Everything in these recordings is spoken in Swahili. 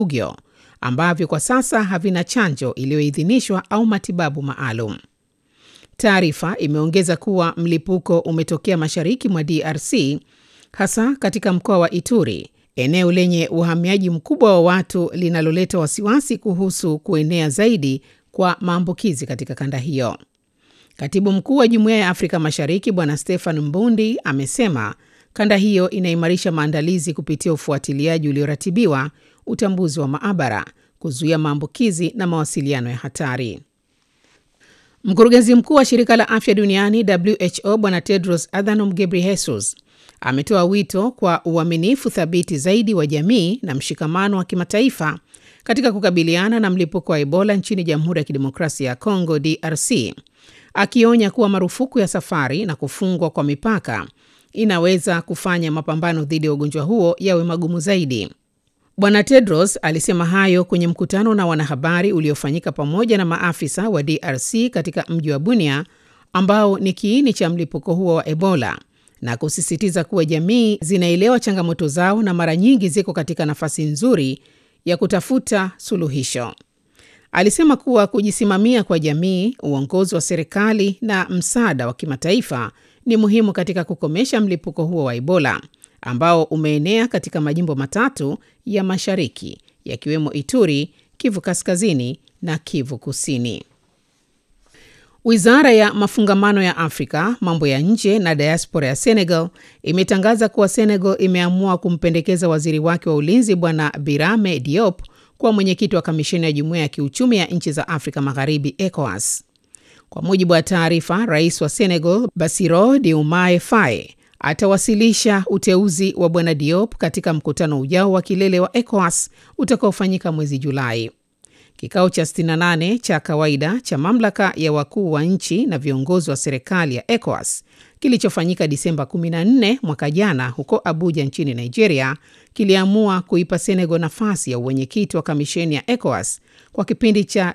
ugyo ambavyo kwa sasa havina chanjo iliyoidhinishwa au matibabu maalum. Taarifa imeongeza kuwa mlipuko umetokea mashariki mwa DRC, hasa katika mkoa wa Ituri, eneo lenye uhamiaji mkubwa wa watu linaloleta wasiwasi kuhusu kuenea zaidi kwa maambukizi katika kanda hiyo. Katibu mkuu wa Jumuiya ya Afrika Mashariki Bwana Stefan Mbundi amesema kanda hiyo inaimarisha maandalizi kupitia ufuatiliaji ulioratibiwa, utambuzi wa maabara, kuzuia maambukizi na mawasiliano ya hatari. Mkurugenzi mkuu wa shirika la afya duniani WHO Bwana Tedros Adhanom Ghebreyesus ametoa wito kwa uaminifu thabiti zaidi wa jamii na mshikamano wa kimataifa katika kukabiliana na mlipuko wa Ebola nchini Jamhuri ya Kidemokrasia ya Kongo DRC, akionya kuwa marufuku ya safari na kufungwa kwa mipaka inaweza kufanya mapambano dhidi ya ugonjwa huo yawe magumu zaidi. Bwana Tedros alisema hayo kwenye mkutano na wanahabari uliofanyika pamoja na maafisa wa DRC katika mji wa Bunia ambao ni kiini cha mlipuko huo wa Ebola na kusisitiza kuwa jamii zinaelewa changamoto zao na mara nyingi ziko katika nafasi nzuri ya kutafuta suluhisho. Alisema kuwa kujisimamia kwa jamii, uongozi wa serikali na msaada wa kimataifa ni muhimu katika kukomesha mlipuko huo wa Ebola ambao umeenea katika majimbo matatu ya mashariki yakiwemo Ituri, Kivu Kaskazini na Kivu Kusini. Wizara ya mafungamano ya Afrika, mambo ya nje na diaspora ya Senegal imetangaza kuwa Senegal imeamua kumpendekeza waziri wake wa ulinzi Bwana Birame Diop kuwa mwenyekiti wa kamisheni ya jumuiya ya kiuchumi ya nchi za Afrika Magharibi, ECOWAS. Kwa mujibu wa taarifa, rais wa Senegal Bassirou Diomaye Faye atawasilisha uteuzi wa bwana Diop katika mkutano ujao wa kilele wa ECOWAS utakaofanyika mwezi Julai. Kikao cha 68 cha kawaida cha mamlaka ya wakuu wa nchi na viongozi wa serikali ya ECOWAS kilichofanyika Disemba 14 mwaka jana huko Abuja nchini Nigeria kiliamua kuipa Senegal nafasi ya uwenyekiti wa kamisheni ya ECOWAS kwa kipindi cha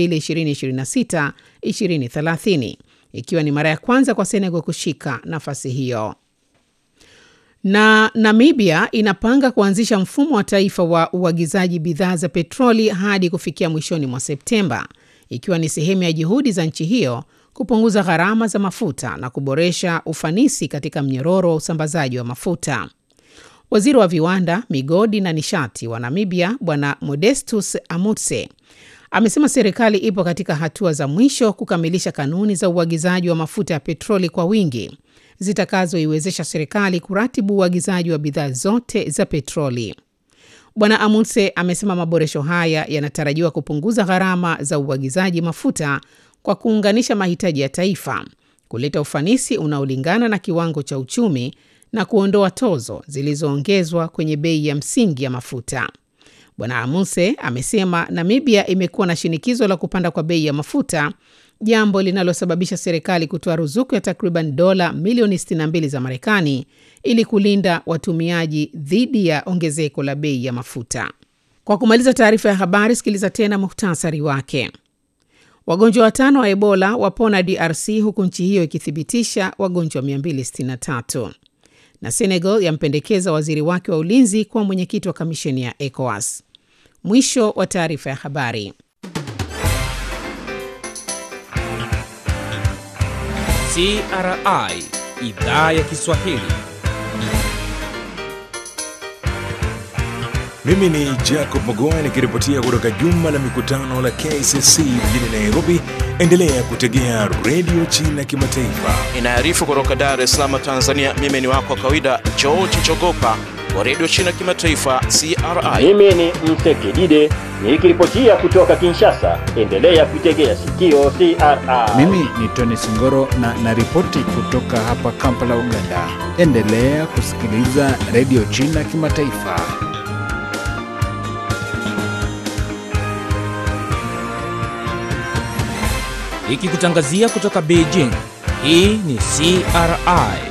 2026-2030 ikiwa ni mara ya kwanza kwa Senegal kushika nafasi hiyo. Na Namibia inapanga kuanzisha mfumo wa taifa wa uagizaji bidhaa za petroli hadi kufikia mwishoni mwa Septemba, ikiwa ni sehemu ya juhudi za nchi hiyo kupunguza gharama za mafuta na kuboresha ufanisi katika mnyororo wa usambazaji wa mafuta. Waziri wa viwanda, migodi na nishati wa Namibia Bwana Modestus Amutse amesema serikali ipo katika hatua za mwisho kukamilisha kanuni za uagizaji wa mafuta ya petroli kwa wingi zitakazoiwezesha serikali kuratibu uagizaji wa bidhaa zote za petroli. Bwana Amundse amesema maboresho haya yanatarajiwa kupunguza gharama za uagizaji mafuta kwa kuunganisha mahitaji ya taifa, kuleta ufanisi unaolingana na kiwango cha uchumi na kuondoa tozo zilizoongezwa kwenye bei ya msingi ya mafuta. Bwana Amundse amesema Namibia imekuwa na shinikizo la kupanda kwa bei ya mafuta, jambo linalosababisha serikali kutoa ruzuku ya takriban dola milioni 62 za Marekani ili kulinda watumiaji dhidi ya ongezeko la bei ya mafuta. Kwa kumaliza taarifa ya habari, sikiliza tena muhtasari wake. Wagonjwa watano wa Ebola wapona DRC huku nchi hiyo ikithibitisha wagonjwa 263 na Senegal yampendekeza waziri wake wa ulinzi kuwa mwenyekiti wa kamisheni ya ECOWAS. Mwisho wa taarifa ya habari. CRI idhaa ya Kiswahili. Mimi ni Jacob Mogoa nikiripotia kutoka jumba la mikutano la KCC mjini Nairobi. Endelea kutegea redio China Kimataifa. Inaarifu kutoka Dar es Salaam, Tanzania. Mimi ni wako wa kawaida George Chogopa wa redio China Kimataifa CRI. Mimi ni Msekidide nikiripotia kutoka Kinshasa. Endelea kuitegea sikio CRI. Mimi ni Tony Singoro na naripoti kutoka hapa Kampala, Uganda. Endelea kusikiliza redio China Kimataifa. Ikikutangazia kutoka Beijing. Hii ni CRI